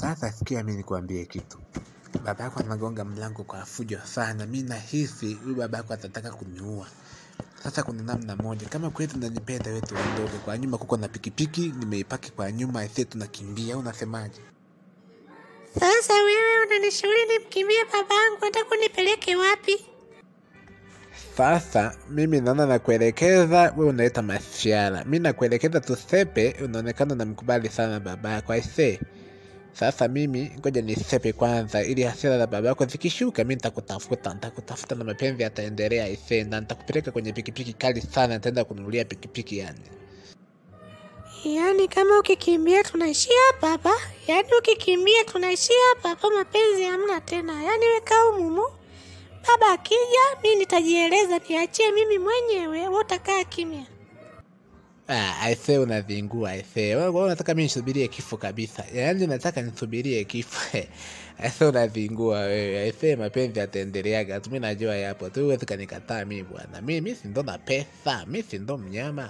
Sasa sikia, mi nikuambie kitu. Baba yako anagonga mlango kwa fujo sana, mi nahisi huyu baba yako atataka kuniua. Sasa kuna namna moja, kama kweli unanipenda wewe tuondoke. Kwa nyuma kuko na pikipiki, nimeipaki kwa nyuma, aisee, tunakimbia. au Unasemaje? Sasa wewe unanishauri nimkimbie babangu, hata kunipeleke wapi? Sasa mimi naona nakuelekeza, we unaleta masiara. Mi nakuelekeza tusepe, unaonekana namkubali sana baba yako aisee. Sasa mimi ngoja nisepe kwanza, ili hasira za baba yako zikishuka, mi nitakutafuta, nitakutafuta na mapenzi yataendelea aisee, na nitakupeleka kwenye pikipiki kali sana, nitaenda kununulia pikipiki yani. Yaani kama ukikimbia tunaishia hapa hapa, yaani ukikimbia tunaishia hapa hapa, mapenzi hamna tena. Yaani weka umumu, baba akija mi nitajieleza, niachie mimi mwenyewe, wewe utakaa kimya. Ah, aisee unazingua aisee. Wewe wewe unataka mimi nisubirie kifo kabisa. Yaani nataka nisubirie kifo. Aisee unazingua wewe. Aisee mapenzi yataendeleaga. Tu mimi najua yapo. Tu huwezi kanikataa mimi bwana. Mimi mimi si ndo na pesa. Mimi si ndo mnyama.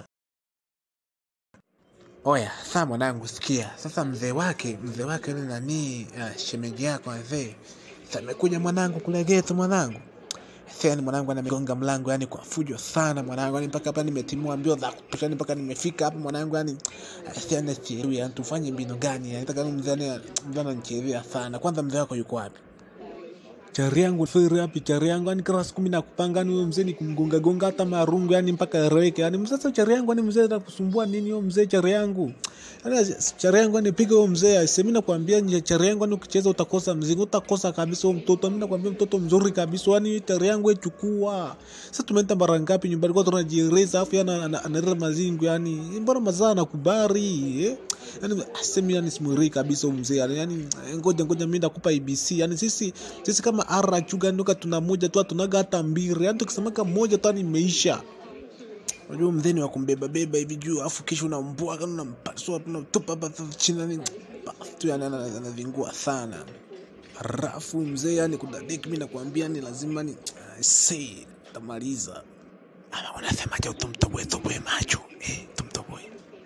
Oya, saa mwanangu sikia. Sasa mzee wake, mzee wake yule nani, ah, shemeji yako mzee. Sasa amekuja mwanangu kule geto mwanangu. Sasa yani mwanangu anamegonga mlango yani kwa fujo sana mwanangu yani mpaka hapa nimetimua mbio za kutosha yani mpaka nimefika hapa mwanangu yani sasa yani sielewi yani tufanye mbinu gani yani nataka mzee yani mzee ananichezea sana kwanza mzee wako yuko wapi chari yangu siri hapi chari yangu yani kila siku mimi nakupanga ni huyo mzee ni kumgonga gonga hata marungu yani mpaka eleweke yani mzee sasa chari yangu yani mzee atakusumbua nini huyo mzee chari yangu yani chari yangu yani piga huyo mzee aise mimi nakwambia nje chari yangu yani ukicheza utakosa mzigo utakosa kabisa huyo mtoto mimi nakwambia mtoto mzuri kabisa yani chari yangu echukua sasa tumeenda mara ngapi nyumbani kwa tunajieleza afu yana analeta mazingu yani mbona mazaa nakubari eh yani asemi yani simwiri kabisa huyo mzee yani yani ngoja ngoja mimi ndakupa ABC yani sisi sisi kama ara chuga ndoka tuna moja tu tunaga hata mbili yani tukisemaka moja tu yani imeisha unajua mzeni wa kumbeba beba hivi juu afu kisha unambua kana unampasua unatupa hapa sasa chini yani basi tu yani ana- ana- anavingua sana rafu mzee yani kudadeki mimi nakwambia ni lazima ni say tamaliza ama unasemaje utumtoboe toboe macho eh tumtoboe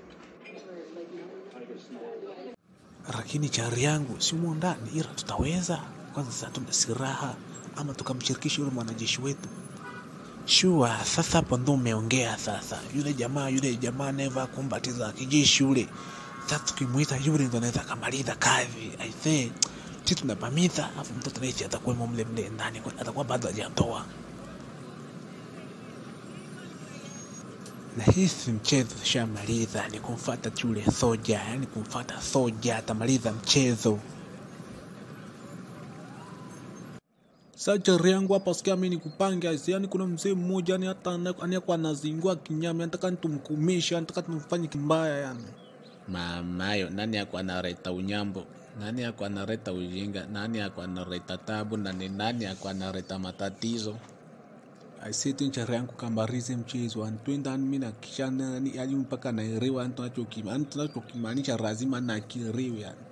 lakini chari yangu si humo ndani ila tutaweza kwanza sasa tuna silaha ama tukamshirikisha yule mwanajeshi wetu shua sasa hapo ndo umeongea sasa yule jamaa yule jamaa anayevaa kombati za kijeshi yule sasa tukimwita yule ndo anaweza akamaliza kazi aisee si tunapamiza afu mtoto naisi atakuwemo mle mle ndani kwa- atakuwa bado hajatoa na hii si mchezo shamaliza ni kumfata yule soja yani kumfata soja atamaliza mchezo Sajari yangu hapa sikia mimi nikupange aisi yani kuna mzee mmoja yani hata anayekuwa anazingua kinyama nataka nitumkumisha nataka tumfanye kimbaya yani mamayo nani ako analeta unyambo nani ako analeta ujinga nani ako analeta tabu na ni nani ako analeta matatizo aiseti nchari yangu kambarize mchezo antwenda mimi nakishana yani mpaka naelewa yani tunachokimaanisha lazima nakiriwe yani